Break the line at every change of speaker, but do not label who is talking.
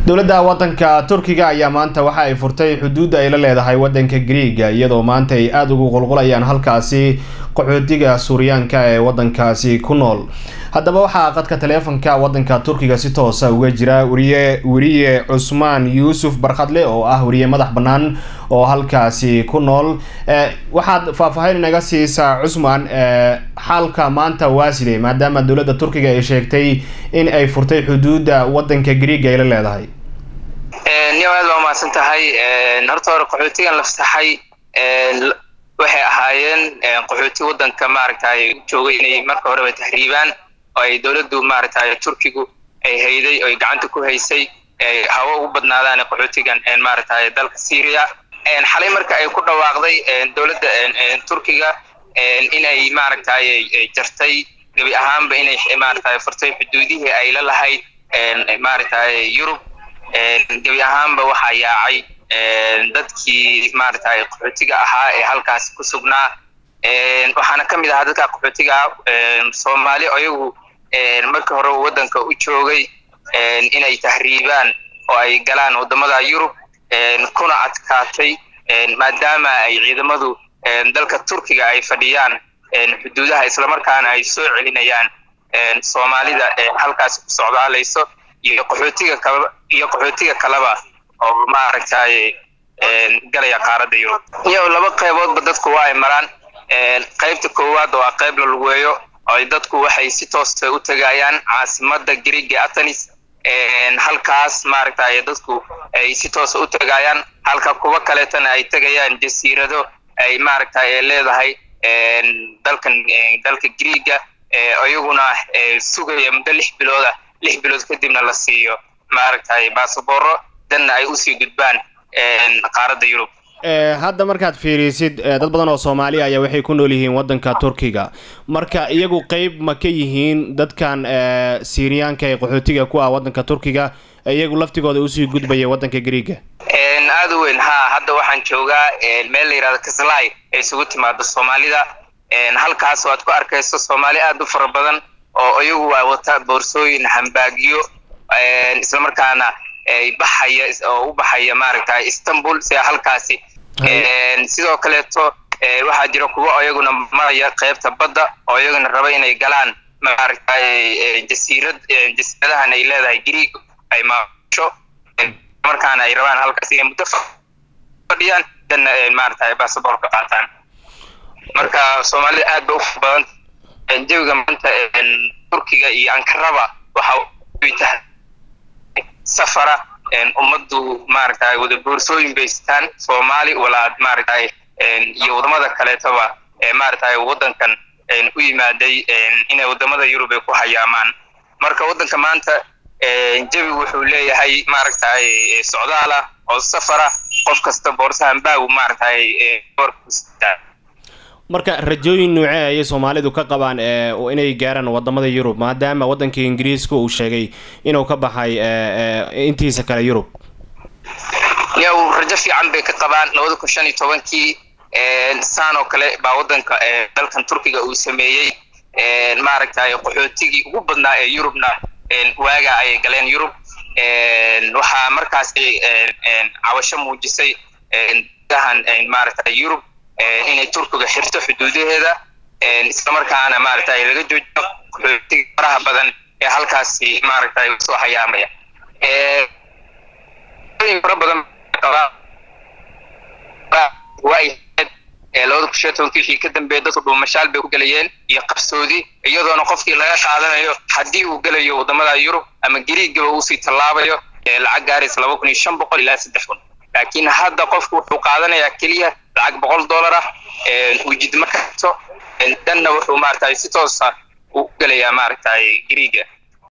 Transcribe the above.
dowladda wadanka turkiga ayaa maanta waxa ay furtay xuduudda ay la leedahay wadanka griiga iyadoo maanta ay aada ugu qulqulayaan halkaasi qaxootiga suuryaanka ee wadankaasi ku nool haddaba waxaa qadka taleefonka wadanka turkiga si toosa uga jira wariye weriye cusmaan yuusuf barkhadle oo ah weriye madax bannaan oo halkaasi ku nool waxaad faahfaahin inaga siisaa cusmaan xaalka maanta waa sidee maadaama dowladda turkiga ay sheegtay in ay furtay xuduudda wadanka griiga ay la leedahay
niyo aad baa umahadsan tahay horta hore qaxootigan la fasaxay waxay ahaayeen qaxooti wadanka maaragtay joogay inay marka horeba tahriibaan oo ay dowladdu maaragtay turkigu ay hayday oo ay gacanta ku haysay hawo ugu badnaadaan qaxootigan maaragtay dalka syria xalay marka ay ku dhawaaqday dowladda turkiga inay maaragtay jartay gebi ahaanba inay maaragtay furtay xuduudihii ay la lahayd maaragtay yurub gebi ahaanba waxaa yaacay dadkii maaragtay qaxootiga ahaa ee halkaasi ku sugnaa waxaana ka mid ahaa dadka qaxootiga soomaali ayagu markii hore waddanka u joogay inay tahriibaan oo ay galaan waddamada yurub kuna adkaatay maadaama ay ciidamadu dalka turkiga ay fadhiyaan xuduudaha islamarkaana ay soo celinayaan soomaalida halkaasi ku socdaalayso iyo qaxootiga kala iyo qaxootiga kaleba oo maaragtay galaya qaaradda yurub iyo laba qayboodba dadku waa ay maraan qaybta koowaad oo ah qayb la lugeeyo oo dadku waxay si toosa u tegayaan caasimada griega atenis halkaas maaragtay dadku ay si toosa u tegayaan halka kuwa kaleetana ay tegayaan jasiirado ay maaragtay leedahay dalkan dalka griega iyaguna sugaya muddo lix bilooda lix bilood kadibna la siiyo maaragtay basabooro danna ay usii gudbaan qaaradda yurub
hadda markaad fiirisid dad badan oo soomaali ayaa waxay ku nool yihiin wadanka turkiga marka iyagu qeyb ma ka yihiin dadkan syriyaanka ee qaxootiga ku ah wadanka turkiga iyagu laftigooda usii gudbaya wadanka griega
aada u weyn ha hadda waxaan joogaa meel la yihahdo kaslay ay isugu timaado soomaalida halkaas oo aad ku arkayso soomaali aada u fara badan oo iyagu waa wata boorsooyin hambaagyo islamarkaana baxaya oo u baxaya maaragtay istanbul sida halkaasi sidoo kaleeto waxaa jira kuwo iyaguna maraya qeybta badda oo iyaguna raba inay galaan maaragtay jasiirad jasiiradahan ay leedahay greeg ay maasho markaana ay rabaan halkaas inay muddo fadhiyaan danna maaragtay basaboorka qaataan marka soomaalida aad ba u badan jawiga maanta turkiga iyo ankaraba waxa ay tahay safara ummaddu maaragtay wada boorsooyin baystaan soomaali walaad maaragtay iyo wadamada kaleetoba maaragtay waddankan u yimaaday inay wadamada yurub ay ku hayaamaan marka waddanka maanta jawi wuxuu leeyahay maaragtay socdaala oo safara qof kasta boorsahan baagu maaragtay
marka rajooyin noocee ayay soomaalidu ka qabaan inay gaaraan wadamada yurub maadaama waddanka ingiriiska uu sheegay inuu ka baxay intiisa kale yurub
yow rajo fiican bay ka qabaan labada kun shan iyo tobankii saan oo kale baa waddanka dalkan turkiga uu sameeyey maaragtay qaxootigii ugu badnaa ee yurubna waaga ayay galeen yurub waxaa markaas cabasho muujisay dahan maaragtay yurub inay turkiga xirto xuduudaheeda islamarkaana maaragtay laga joojiyo qaxootiga faraha badan ee halkaasi maaragtay soo hayaamaya fara badan labada kun shan tobankii wixii ka dambeeya dadku dhuumashaal bay ku gelayeen iyo qabsoodi iyadoona qofkii laga qaadanayo haddii uu gelayo wadamada yurub ama gariigaba uusii tallaabayo lacag gaaraysa laba kun iyo shan boqol ilaa saddex kun laakiin hadda qofku wuxuu qaadanayaa keliya lacag boqol dollar ah wujid markato danna wuxuu maaragtay si toosa u gelayaa maaragtay gariiga